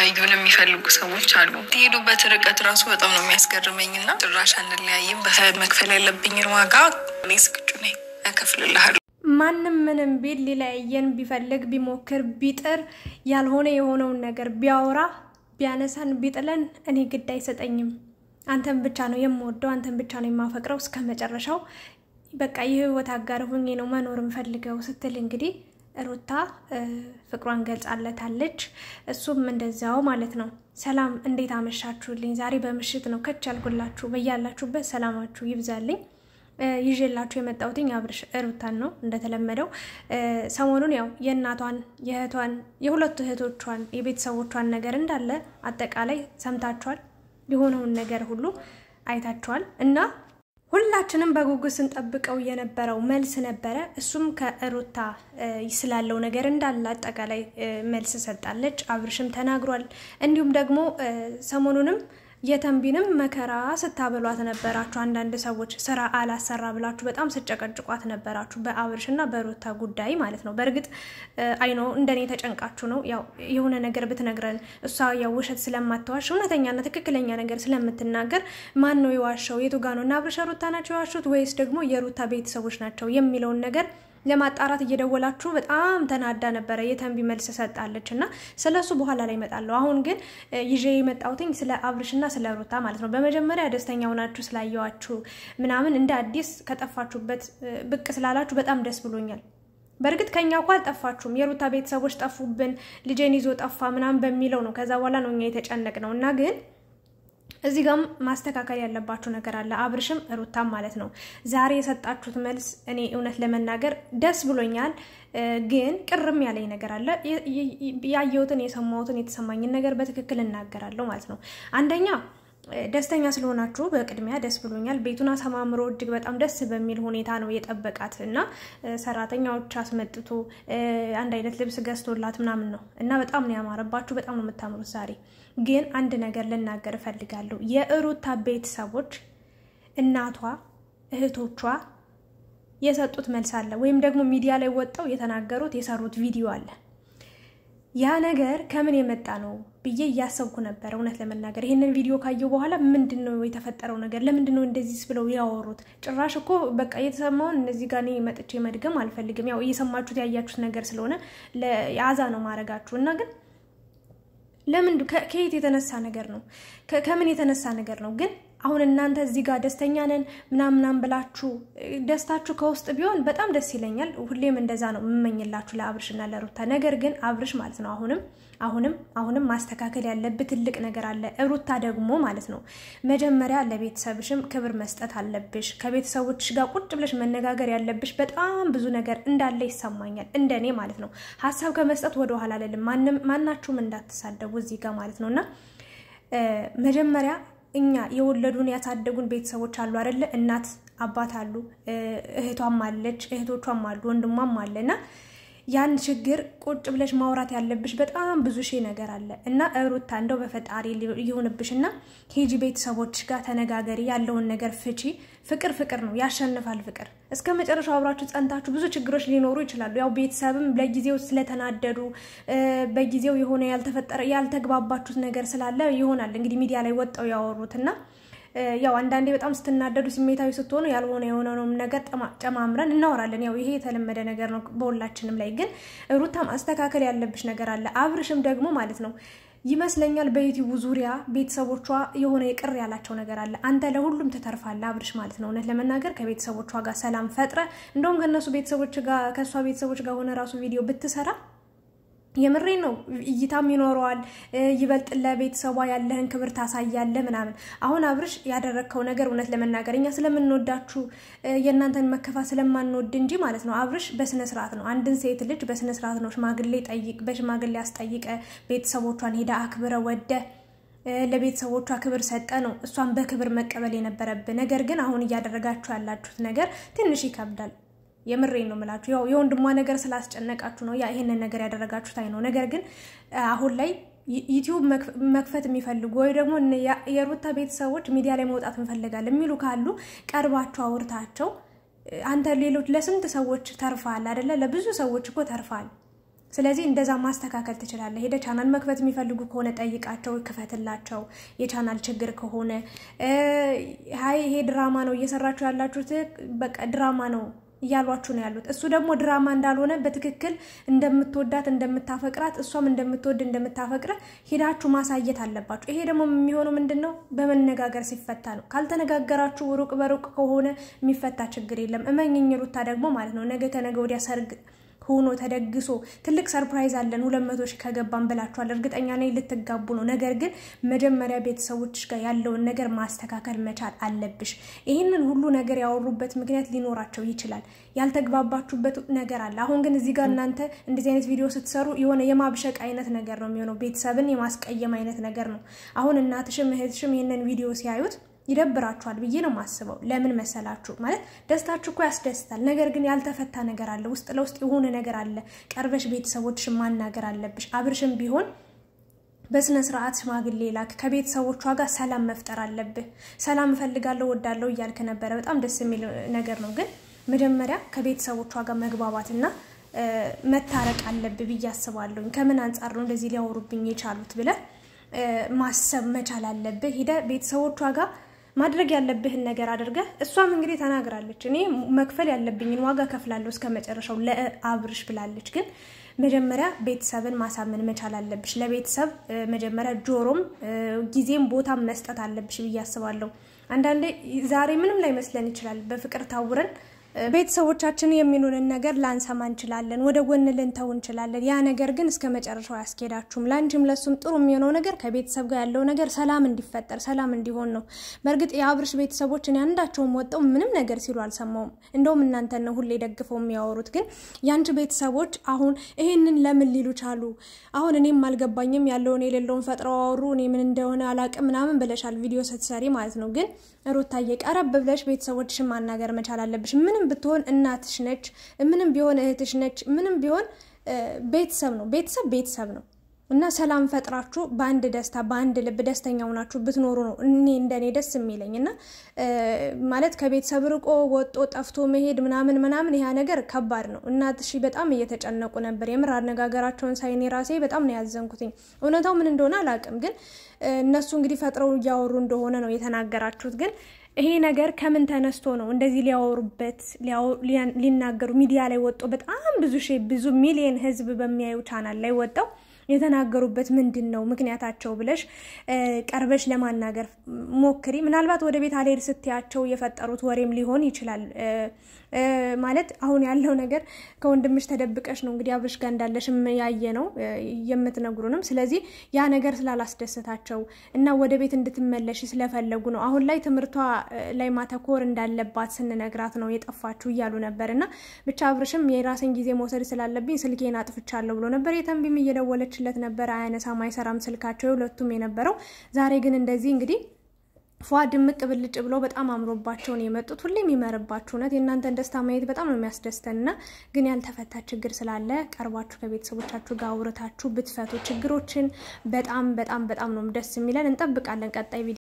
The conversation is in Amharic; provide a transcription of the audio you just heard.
ሊለያዩን የሚፈልጉ ሰዎች አሉ። የሄዱበት ርቀት ራሱ በጣም ነው የሚያስገርመኝ እና ጭራሽ አንለያይም፣ መክፈል ያለብኝን ዋጋ እኔ ዝግጁ ነኝ፣ እከፍልልሃለሁ። ማንም ምንም ቢል ሊለያየን ቢፈልግ ቢሞክር ቢጥር ያልሆነ የሆነውን ነገር ቢያወራ ቢያነሳን ቢጥለን እኔ ግድ አይሰጠኝም። አንተን ብቻ ነው የምወደው፣ አንተን ብቻ ነው የማፈቅረው እስከ መጨረሻው በቃ የህይወት አጋር ሆኜ ነው መኖር የምፈልገው ስትል እንግዲህ ሩታ ፍቅሯን ገልጻለታለች። እሱም እንደዚያው ማለት ነው። ሰላም እንዴት አመሻችሁልኝ? ዛሬ በምሽት ነው ከች ያልኩላችሁ። በያላችሁበት ሰላማችሁ ይብዛልኝ። ይዤላችሁ የመጣሁትኝ አብርሽ ሩታን ነው። እንደተለመደው ሰሞኑን ያው የእናቷን የእህቷን የሁለቱ እህቶቿን የቤተሰቦቿን ነገር እንዳለ አጠቃላይ ሰምታችኋል። የሆነውን ነገር ሁሉ አይታችኋል እና ሁላችንም በጉጉት ስንጠብቀው የነበረው መልስ ነበረ። እሱም ከሩታ ስላለው ነገር እንዳለ አጠቃላይ መልስ ሰጣለች። አብርሽም ተናግሯል። እንዲሁም ደግሞ ሰሞኑንም የተንቢንም መከራ ስታበሏት ነበራችሁ። አንዳንድ ሰዎች ስራ አላሰራ ብላችሁ በጣም ስጨቀጭቋት ነበራችሁ፣ በአብርሽ እና በሩታ ጉዳይ ማለት ነው። በእርግጥ አይኖ እንደኔ ተጨንቃችሁ ነው። ያው የሆነ ነገር ብትነግረን እሷ ያው ውሸት ስለማትዋሽ እውነተኛና ትክክለኛ ነገር ስለምትናገር ማን ነው የዋሸው? የቱ ጋ ነው? እና አብርሽ ሩታ ናቸው የዋሹት ወይስ ደግሞ የሩታ ቤተሰቦች ናቸው የሚለውን ነገር ለማጣራት እየደወላችሁ በጣም ተናዳ ነበረ። የተንቢ መልስ ሰጣለች እና ስለ እሱ በኋላ ላይ እመጣለሁ። አሁን ግን ይዤ የመጣሁትኝ ስለ አብርሽና ስለ ሩታ ማለት ነው። በመጀመሪያ ደስተኛ ሆናችሁ ስላየዋችሁ ምናምን እንደ አዲስ ከጠፋችሁበት ብቅ ስላላችሁ በጣም ደስ ብሎኛል። በእርግጥ ከኛ እኮ አልጠፋችሁም። የሩታ ቤተሰቦች ጠፉብን፣ ልጄን ይዞ ጠፋ ምናምን በሚለው ነው። ከዛ በኋላ ነው እኛ የተጨነቅ ነው እና ግን እዚህ ጋም ማስተካከል ያለባችሁ ነገር አለ። አብርሽም ሩታም ማለት ነው። ዛሬ የሰጣችሁት መልስ እኔ እውነት ለመናገር ደስ ብሎኛል፣ ግን ቅርም ያለኝ ነገር አለ። ያየሁትን፣ የሰማሁትን፣ የተሰማኝን ነገር በትክክል እናገራለሁ ማለት ነው። አንደኛ ደስተኛ ስለሆናችሁ በቅድሚያ ደስ ብሎኛል። ቤቱን አሰማምሮ እጅግ በጣም ደስ በሚል ሁኔታ ነው የጠበቃት እና ሰራተኛዎች አስመጥቶ አንድ አይነት ልብስ ገዝቶላት ምናምን ነው እና በጣም ነው ያማረባችሁ። በጣም ነው የምታምሩት ዛሬ ግን አንድ ነገር ልናገር እፈልጋለሁ። የሩታ ቤተሰቦች እናቷ፣ እህቶቿ የሰጡት መልስ አለ፣ ወይም ደግሞ ሚዲያ ላይ ወጣው የተናገሩት የሰሩት ቪዲዮ አለ። ያ ነገር ከምን የመጣ ነው ብዬ እያሰብኩ ነበረ። እውነት ለመናገር ይህንን ቪዲዮ ካየው በኋላ ምንድን ነው የተፈጠረው ነገር? ለምንድን ነው እንደዚህ ብለው ያወሩት? ጭራሽ እኮ በቃ የተሰማውን እነዚህ ጋር እኔ መጥቼ መድገም አልፈልግም። ያው እየሰማችሁት ያያችሁት ነገር ስለሆነ የአዛ ነው ማድረጋችሁ እና ግን ለምን ከየት የተነሳ ነገር ነው? ከምን የተነሳ ነገር ነው? ግን አሁን እናንተ እዚህ ጋር ደስተኛ ነን ምናምናም ብላችሁ ደስታችሁ ከውስጥ ቢሆን በጣም ደስ ይለኛል። ሁሌም እንደዛ ነው የምመኝላችሁ ለአብርሽና ለሩታ። ነገር ግን አብርሽ ማለት ነው አሁንም አሁንም አሁንም ማስተካከል ያለብህ ትልቅ ነገር አለ። ሩታ ደግሞ ማለት ነው መጀመሪያ ለቤተሰብሽም ክብር መስጠት አለብሽ። ከቤተሰቦች ጋር ቁጭ ብለሽ መነጋገር ያለብሽ በጣም ብዙ ነገር እንዳለ ይሰማኛል፣ እንደኔ ማለት ነው። ሀሳብ ከመስጠት ወደኋላ አልልም። ማናችሁም እንዳትሳደቡ እዚህ ጋር ማለት ነው እና መጀመሪያ እኛ የወለዱን ያሳደጉን ቤተሰቦች አሉ አይደለ? እናት አባት አሉ፣ እህቷም አለች፣ እህቶቿም አሉ፣ ወንድሟም አለ እና ያን ችግር ቁጭ ብለሽ ማውራት ያለብሽ በጣም ብዙ ሺህ ነገር አለ እና ሩታ እንደው በፈጣሪ ይሁንብሽ እና ሂጂ ቤተሰቦች ጋር ተነጋገሪ፣ ያለውን ነገር ፍቺ። ፍቅር ፍቅር ነው፣ ያሸንፋል ፍቅር። እስከ መጨረሻው አብራችሁ ጸንታችሁ ብዙ ችግሮች ሊኖሩ ይችላሉ። ያው ቤተሰብም ለጊዜው ስለተናደዱ በጊዜው የሆነ ያልተፈጠረ ያልተግባባችሁት ነገር ስላለ ይሆናል እንግዲህ ሚዲያ ላይ ወጣው ያወሩትና ያው አንዳንዴ በጣም ስትናደዱ ስሜታዊ ስትሆኑ ያልሆነ የሆነውንም ነገር ጨማምረን እናወራለን። ያው ይሄ የተለመደ ነገር ነው በሁላችንም ላይ። ግን ሩታ ማስተካከል ያለብሽ ነገር አለ። አብርሽም ደግሞ ማለት ነው ይመስለኛል በዩቲዩቡ ዙሪያ ቤተሰቦቿ የሆነ የቅር ያላቸው ነገር አለ። አንተ ለሁሉም ትተርፋለህ አብርሽ ማለት ነው። እውነት ለመናገር ከቤተሰቦቿ ጋር ሰላም ፈጥረ እንደውም ከእነሱ ቤተሰቦች ጋር ከእሷ ቤተሰቦች ጋር ሆነ ራሱ ቪዲዮ ብትሰራ የምሬ ነው እይታም ይኖረዋል። ይበልጥ ለቤተሰቧ ያለህን ክብር ታሳያለህ ምናምን። አሁን አብርሽ ያደረግከው ነገር እውነት ለመናገር እኛ ስለምንወዳችሁ የእናንተን መከፋ ስለማንወድ እንጂ ማለት ነው። አብርሽ በስነ ስርዓት ነው አንድን ሴት ልጅ በስነ ስርዓት ነው ሽማግሌ ጠይቅ፣ በሽማግሌ አስጠይቀ፣ ቤተሰቦቿን ሄዳ አክብረ ወደ ለቤተሰቦቿ ክብር ሰጠ ነው እሷን በክብር መቀበል የነበረብህ። ነገር ግን አሁን እያደረጋችሁ ያላችሁት ነገር ትንሽ ይከብዳል። የምሬን ነው የምላችሁ። ያው የወንድሟ ነገር ስላስጨነቃችሁ ነው ያ ይሄንን ነገር ያደረጋችሁት አይ ነው። ነገር ግን አሁን ላይ ዩቲዩብ መክፈት የሚፈልጉ ወይ ደግሞ የሩታ ቤተሰቦች ሚዲያ ላይ መውጣት እንፈልጋለን የሚሉ ካሉ ቀርባችሁ አውርታቸው። አንተ ሌሎች ለስንት ሰዎች ተርፋል አይደለ? ለብዙ ሰዎች እኮ ተርፋል። ስለዚህ እንደዛ ማስተካከል ትችላለህ። ሄደ ቻናል መክፈት የሚፈልጉ ከሆነ ጠይቃቸው፣ ክፈትላቸው። የቻናል ችግር ከሆነ ሀይ ይሄ ድራማ ነው እየሰራችሁ ያላችሁት በቃ ድራማ ነው እያሏችሁ ነው ያሉት። እሱ ደግሞ ድራማ እንዳልሆነ በትክክል እንደምትወዳት እንደምታፈቅራት፣ እሷም እንደምትወድ እንደምታፈቅረ ሄዳችሁ ማሳየት አለባችሁ። ይሄ ደግሞ የሚሆነው ምንድን ነው? በመነጋገር ሲፈታ ነው። ካልተነጋገራችሁ ሩቅ በሩቅ ከሆነ የሚፈታ ችግር የለም። እመኝኝ ሩታ ደግሞ ማለት ነው ነገ ከነገ ወዲያ ሰርግ ሆኖ ተደግሶ ትልቅ ሰርፕራይዝ አለን ሁለት መቶ ሺህ ከገባን ብላችኋል። እርግጠኛ ነኝ ልትጋቡ ነው። ነገር ግን መጀመሪያ ቤተሰቦች ጋር ያለውን ነገር ማስተካከል መቻል አለብሽ። ይህንን ሁሉ ነገር ያወሩበት ምክንያት ሊኖራቸው ይችላል። ያልተግባባችሁበት ነገር አለ። አሁን ግን እዚህ ጋር እናንተ እንደዚህ አይነት ቪዲዮ ስትሰሩ የሆነ የማብሸቅ አይነት ነገር ነው የሚሆነው። ቤተሰብን የማስቀየም አይነት ነገር ነው። አሁን እናትሽም እህትሽም ይህንን ቪዲዮ ሲያዩት ይደብራችኋል ብዬ ነው የማስበው። ለምን መሰላችሁ? ማለት ደስታችሁ እኮ ያስደስታል። ነገር ግን ያልተፈታ ነገር አለ፣ ውስጥ ለውስጥ የሆነ ነገር አለ። ቀርበሽ ቤተሰቦችሽን ማናገር አለብሽ። አብርሽም ቢሆን በስነ ስርዓት ሽማግሌ ላክ። ከቤተሰቦቿ ጋር ሰላም መፍጠር አለብህ። ሰላም እፈልጋለሁ ወዳለሁ እያልክ ነበረ። በጣም ደስ የሚል ነገር ነው። ግን መጀመሪያ ከቤተሰቦቿ ጋር መግባባትና መታረቅ አለብህ ብዬ አስባለሁኝ። ከምን አንጻር ነው እንደዚህ ሊያወሩብኝ የቻሉት ብለህ ማሰብ መቻል አለብህ። ሂደህ ቤተሰቦቿ ጋር ማድረግ ያለብህን ነገር አድርገህ እሷም እንግዲህ ተናግራለች። እኔ መክፈል ያለብኝን ዋጋ ከፍላለሁ እስከ መጨረሻው ለአብርሽ ብላለች። ግን መጀመሪያ ቤተሰብን ማሳመን መቻል አለብሽ። ለቤተሰብ መጀመሪያ ጆሮም ጊዜም ቦታም መስጠት አለብሽ ብዬ አስባለሁ። አንዳንዴ ዛሬ ምንም ላይ መስለን ይችላል። በፍቅር ታውረን ቤተሰቦቻችን የሚሉንን ነገር ላንሰማ እንችላለን፣ ወደ ጎን ልንተው እንችላለን። ያ ነገር ግን እስከ መጨረሻው አያስኬዳችሁም። ለአንቺም ለሱም ጥሩ የሚሆነው ነገር ከቤተሰብ ጋር ያለው ነገር ሰላም እንዲፈጠር ሰላም እንዲሆን ነው። በእርግጥ የአብርሽ ቤተሰቦች እኔ አንዳቸውም ወጠው ምንም ነገር ሲሉ አልሰማውም። እንደውም እናንተን ነው ሁሌ ደግፈው የሚያወሩት። ግን የአንቺ ቤተሰቦች አሁን ይሄንን ለምን ሊሉ ቻሉ? አሁን እኔም አልገባኝም። ያለውን የሌለውን ፈጥረው አወሩ። እኔ ምን እንደሆነ አላቅም ምናምን ብለሻል ቪዲዮ ስትሰሪ ማለት ነው። ግን ሩታዬ ቀረብ ብለሽ ቤተሰቦችሽን ማናገር መቻል አለብሽ። ምንም ብትሆን እናትሽ ነች፣ ምንም ቢሆን እህትሽ ነች፣ ምንም ቢሆን ቤተሰብ ነው። ቤተሰብ ቤተሰብ ነው እና ሰላም ፈጥራችሁ በአንድ ደስታ በአንድ ልብ ደስተኛ ሆናችሁ ብትኖሩ ነው እኔ እንደኔ ደስ የሚለኝ እና ማለት ከቤተሰብ ርቆ ወጦ ጠፍቶ መሄድ ምናምን ምናምን ያ ነገር ከባድ ነው። እናትሽ በጣም እየተጨነቁ ነበር። የምር አነጋገራቸውን ሳይኔ ራሴ በጣም ነው ያዘንኩትኝ። እውነታው ምን እንደሆነ አላውቅም፣ ግን እነሱ እንግዲህ ፈጥረው እያወሩ እንደሆነ ነው የተናገራችሁት ግን ይሄ ነገር ከምን ተነስቶ ነው እንደዚህ ሊያወሩበት ሊናገሩ ሚዲያ ላይ ወጦ በጣም ብዙ ሺህ ብዙ ሚሊየን ሕዝብ በሚያዩ ቻናል ላይ ወጣው የተናገሩበት ምንድን ነው ምክንያታቸው ብለሽ ቀርበሽ ለማናገር ሞክሪ። ምናልባት ወደ ቤት አልሄድ ስትያቸው የፈጠሩት ወሬም ሊሆን ይችላል። ማለት አሁን ያለው ነገር ከወንድምሽ ተደብቀሽ ነው እንግዲህ አብርሽ ጋር እንዳለሽም ያየ ነው የምትነግሩንም። ስለዚህ ያ ነገር ስላላስደሰታቸው እና ወደ ቤት እንድትመለሽ ስለፈለጉ ነው። አሁን ላይ ትምህርቷ ላይ ማተኮር እንዳለባት ስንነግራት ነው የጠፋችሁ እያሉ ነበር። እና ብቻ አብርሽም የራስን ጊዜ መውሰድ ስላለብኝ ስልኬን አጥፍቻለሁ ብሎ ነበር። የተንቢም እየደወለችለት ነበር፣ አያነሳም፣ አይሰራም ስልካቸው የሁለቱም የነበረው። ዛሬ ግን እንደዚህ እንግዲህ ፏ ድምቅ ብልጭ ብሎ በጣም አምሮባቸውን የመጡት ሁሌም ይመርባችሁ። እውነት የእናንተን ደስታ ማየት በጣም ነው የሚያስደስተንና ግን ያልተፈታ ችግር ስላለ ቀርባችሁ ከቤተሰቦቻችሁ ጋር አውርታችሁ ብትፈቱ ችግሮችን በጣም በጣም በጣም ነው ደስ የሚለን። እንጠብቃለን ቀጣይ ቪዲዮ